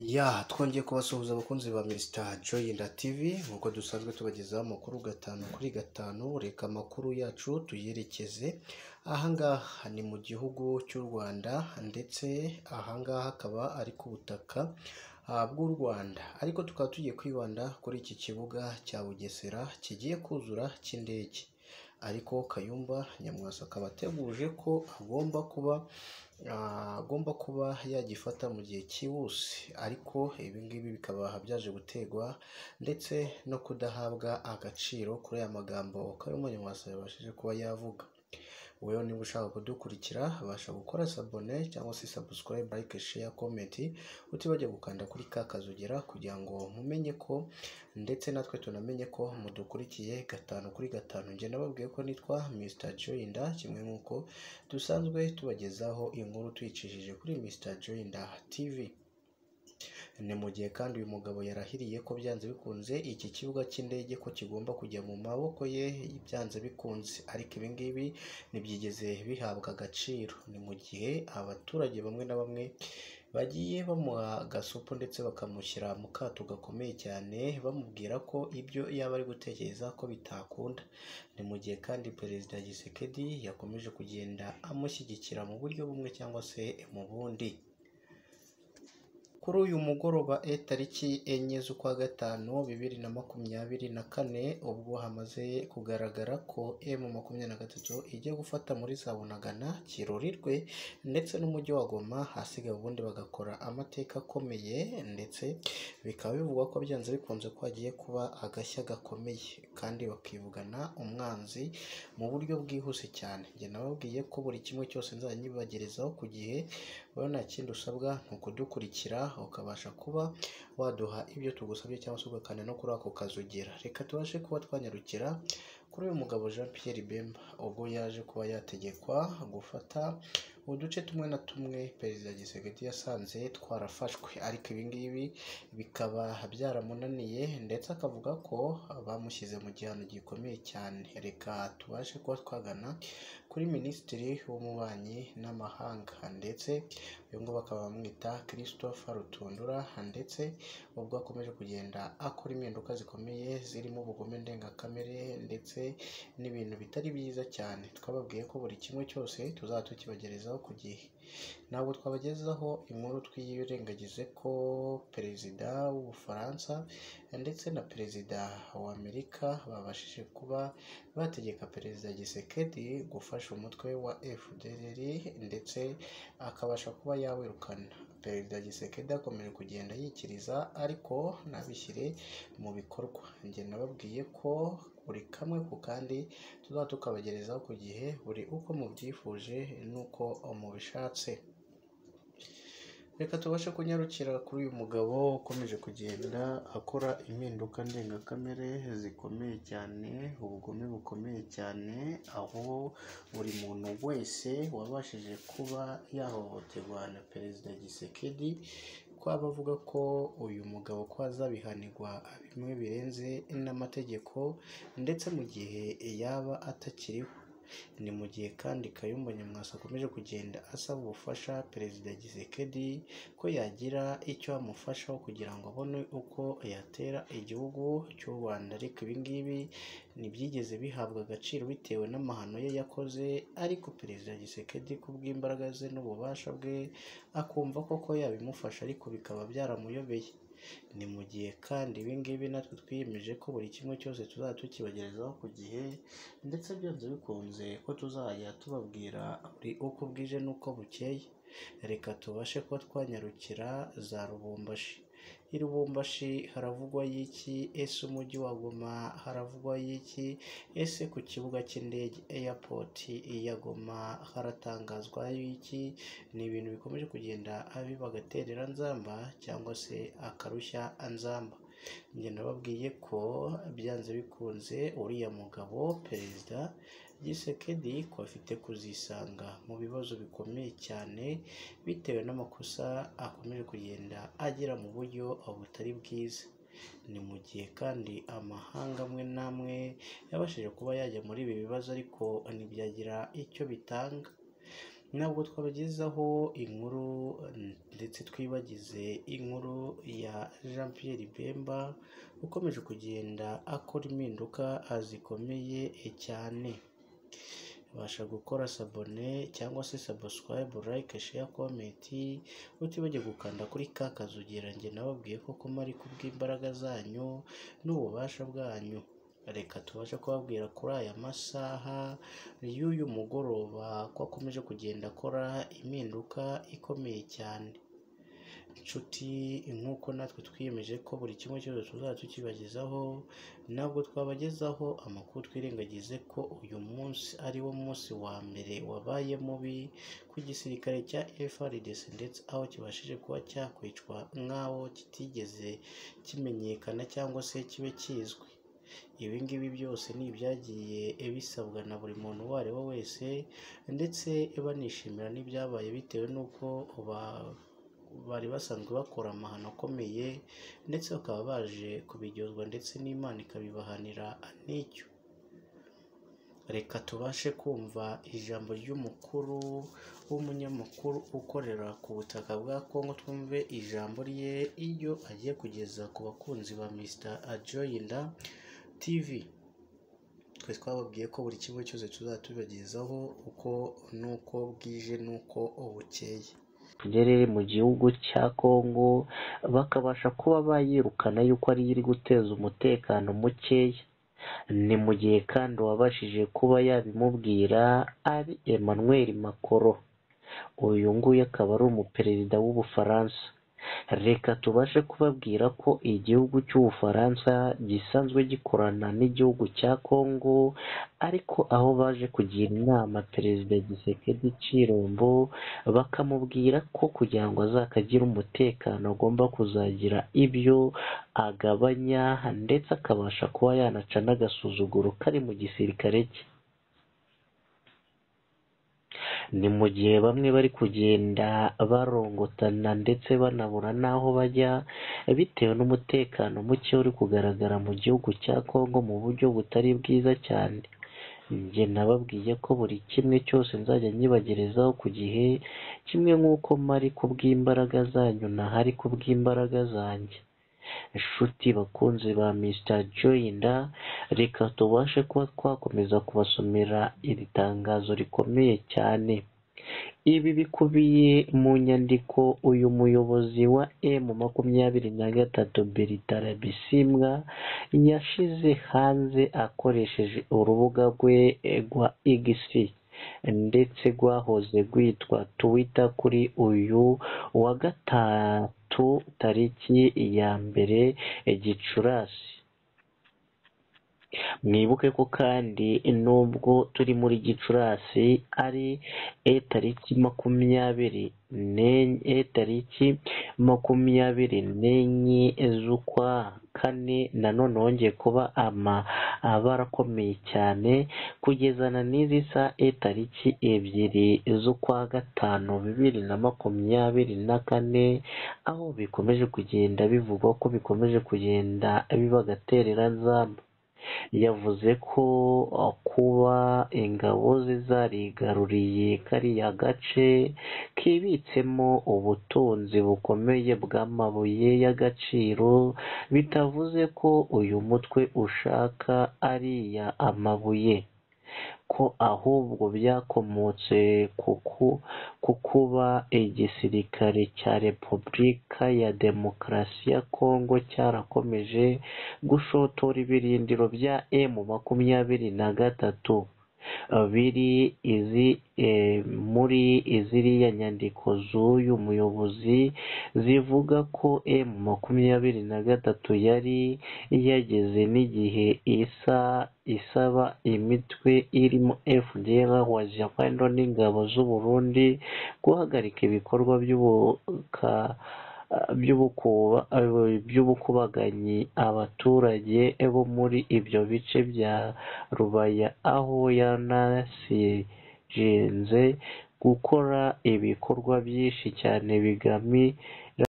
ya twongeye kubasuhuza abakunzi ba minisita joyinda tivi nk'uko dusanzwe tubagezaho amakuru gatanu kuri gatanu reka amakuru yacu tuyerekeze ahangaha ni mu gihugu cy'u rwanda ndetse ahangaha akaba ari ku butaka ah, bw'u rwanda ariko tukaba tugiye kwibanda kuri iki kibuga cya bugesera kigiye kuzura cy'indege ariko kayumba nyamwasa akaba ateguje ko agomba kuba ah, agomba kuba yagifata mu gihe cyihuse ariko ibi ngibi bikaba byaje gutegwa ndetse no kudahabwa agaciro kuri aya magambo kayumba nyamwasa yabashije kuba yavuga wewe niba ushaka kudukurikira abasha gukora sabone cyangwa se sabusikarayibe like share comment utibajya gukanda kuri ka kazogera kugira ngo mumenye ko ndetse natwe tunamenye ko mudukurikiye gatanu kuri gatanu njye nababwiye ko nitwa Mr Joyinda kimwe nk'uko dusanzwe tubagezaho inkuru tuyicishije kuri Mr Joyinda TV ni mu gihe kandi uyu mugabo yarahiriye ko byanze bikunze iki kibuga cy'indege ko kigomba kujya mu maboko ye byanze bikunze ariko ibi ngibi ntibyigeze bihabwa agaciro ni mu gihe abaturage bamwe na bamwe bagiye bamuha agasupu ndetse bakamushyira mu kato gakomeye cyane bamubwira ko ibyo yaba ari gutekereza ko bitakunda ni mu gihe kandi perezida gisekedi yakomeje kugenda amushyigikira mu buryo bumwe cyangwa se mu bundi kuri uyu mugoroba e tariki enye z'ukwa gatanu bibiri na makumyabiri na kane ubwo hamaze kugaragara ko emu makumyabiri na gatatu ijya gufata muri zabunagana kirurirwe ndetse n'umujyi wa goma hasigaye ubundi bagakora amateka akomeye ndetse bikaba bivugwa ko byanze bikunze ko hagiye kuba agashya gakomeye kandi bakivugana umwanzi mu buryo bwihuse cyane njye nababwiye ko buri kimwe cyose nzajya nyibagerezaho ku gihe wowe nta kindi usabwa ni ukudukurikira ukabasha kuba waduha ibyo tugusabye cyangwa se ugakanda no kuri ako kazi ugira reka tubashe kuba twanyarukira kuri uyu mugabo Jean Pierre Bemba ubwo yaje kuba yategekwa gufata uduce tumwe na tumwe perezida Gisegeti yasanze twarafashwe ariko ibi ngibi bikaba byaramunaniye ndetse akavuga ko bamushyize mu gihano gikomeye cyane reka tubashe kuba twagana kuri minisitiri w'ububanyi n'amahanga ndetse uyu nguyu bakaba bamwita christopher rutundura ndetse ubwo akomeje kugenda akora impinduka zikomeye zirimo ubugome ndengakamere ndetse n'ibintu bitari byiza cyane twababwiye ko buri kimwe cyose tuzaba tukibagerezaho ku gihe ntabwo twabagezaho inkuru twirengagize ko perezida w'ubufaransa ndetse na perezida wa amerika babashije kuba bategeka perezida gisekedi gufasha umutwe wa fdr ndetse akabasha kuba yawirukana perezida gisekedi akomeje kugenda yikiriza ariko nabishyire mu bikorwa njye nababwiye ko buri kamwe ku kandi tuzaba tukabagerezaho ku gihe buri uko mubyifuje n'uko mubishatse reka tubashe kunyarukira kuri uyu mugabo ukomeje kugenda akora impinduka ndengakamere zikomeye cyane ubugome bukomeye cyane aho buri muntu wese wabashije kuba yahohoterwa na perezida gisekedi ko abavuga ko uyu mugabo ko azabihanirwa bimwe birenze n'amategeko ndetse mu gihe yaba atakiriho ni mu gihe kandi Kayumba Nyamwasa akomeje kugenda asaba ubufasha Perezida Gisekedi ko yagira icyo amufashaho kugira ngo abone uko yatera igihugu cy'u Rwanda ariko ibi ngibi ntibyigeze bihabwa agaciro bitewe n'amahano ye yakoze ariko Perezida Gisekedi ku bw'imbaraga ze n'ububasha bwe akumva koko yabimufasha ariko bikaba byaramuyobeye ni mu gihe kandi ibi ngibi natwe twiyemeje ko buri kimwe cyose tuzajya tukibagerezaho ku gihe ndetse byanze bikunze ko tuzajya tubabwira buri uko bwije n'uko bukeye reka tubashe kuba twanyarukira za rubumbashi i rubumbashi haravugwa y'iki ese umujyi wa goma haravugwa y'iki ese ku kibuga cy'indege airport ya goma haratangazwa y'iki ni ibintu bikomeje kugenda biba agaterera nzamba cyangwa se akarushya nzamba njye nababwiye ko byanze bikunze uriya mugabo perezida gisekedi ko afite kuzisanga mu bibazo bikomeye cyane bitewe n'amakosa akomeje kugenda agira mu buryo butari bwiza ni mu gihe kandi amahanga amwe n'amwe yabashije kuba yajya muri ibi bibazo ariko ntibyagira icyo bitanga ntabwo twabagezaho inkuru ndetse twibagize inkuru Jean Pierre Bemba ukomeje kugenda akora impinduka zikomeye cyane ubasha gukora sabone cyangwa se subscribe like share comment utibagirwe gukanda kuri ka kazu ugira njye nababwiye koko mari kubw'imbaraga zanyu n'ububasha bwanyu reka tubashe kubabwira kuri aya masaha y'uyu mugoroba ko akomeje kugenda akora impinduka ikomeye cyane inshuti nk'uko natwe twiyemeje ko buri kimwe cyose tuzajya tukibagezaho ntabwo twabagezaho amakuru twirengagize ko uyu munsi ari wo munsi wa mbere wabaye mubi ku gisirikare cya FRDC ndetse aho kibashije kuba cyakwicwa nk'aho kitigeze kimenyekana cyangwa se kibe kizwi ibi ngibi byose ni ibyagiye bisabwa na buri muntu uwo ari we wese ndetse banishimira n'ibyabaye bitewe n'uko ba- bari basanzwe bakora amahano akomeye ndetse bakaba baje kubiryozwa ndetse n'Imana ikabibahanira n'icyo reka tubashe kumva ijambo ry'umukuru w'umunyamakuru ukorera ku butaka bwa Kongo twumve ijambo rye iyo agiye kugeza ku bakunzi ba Mr. Ajoyinda TV twe twababwiye ko buri kimwe cyose tuzatubagezaho uko nuko bwije nuko bukeye tugere mu gihugu cya Kongo bakabasha kuba bayirukana yuko ari iri guteza umutekano mukeya ni mu gihe kandi uwabashije kuba yabimubwira ari Emmanuel Macron uyu nguyu akaba ari umuperezida w'ubufaransa reka tubashe kubabwira ko igihugu cy'ubufaransa gisanzwe gikorana n'igihugu cya Kongo ariko aho baje kugira inama perezida Gisekedi Cirombo bakamubwira ko kugira ngo azakagire umutekano agomba kuzagira ibyo agabanya ndetse akabasha kuba yanaca n'agasuzuguro kari mu gisirikare cye ni mu gihe bamwe bari kugenda barongotana ndetse banabura n'aho bajya bitewe n'umutekano muke uri kugaragara mu gihugu cya Kongo mu buryo butari bwiza cyane njye nababwiye ko buri kimwe cyose nzajya nyibagerezaho ku gihe kimwe nk'uko mari kubw'imbaraga zanyu ntahari kubw'imbaraga zanjye inshuti bakunzi ba Mr Joyinda reka tubashe kuba twakomeza kubasomera iri tangazo rikomeye cyane ibi bikubiye mu nyandiko uyu muyobozi wa M makumyabiri na gatatu Bertara Bisimbwa yashize hanze akoresheje urubuga rwe rwa X ndetse rwahoze rwitwa Twitter kuri uyu wa gatatu tariki ya mbere Gicurasi mwibuke ko kandi nubwo turi muri gicurasi ari e tariki makumyabiri n'enye e tariki makumyabiri n'enye z'ukwa kane nanone hongeye kuba ama abara akomeye cyane kugezana n'izi sa e tariki ebyiri z'ukwa gatanu bibiri na makumyabiri na kane aho bikomeje kugenda bivugwa ko bikomeje kugenda biba agatereranzamba yavuze ko kuba ingabo ze zarigaruriye kariya gace kibitsemo ubutunzi bukomeye bw'amabuye y'agaciro bitavuze ko uyu mutwe ushaka ariya amabuye ko ahubwo byakomotse ku kuba igisirikare cya repubulika ya demokarasi ya kongo cyarakomeje gushotora ibirindiro bya emu makumyabiri na gatatu biri izi muri iziriya nyandiko z'uyu muyobozi zivuga ko emu makumyabiri na gatatu yari yageze n'igihe isa isaba imitwe irimo FDR waziyapando n'ingabo z'u Burundi guhagarika ibikorwa by'ubuka by'ubukubaganyi abaturage bo muri ibyo bice bya rubaya aho yanasigenze gukora ibikorwa byinshi cyane bigami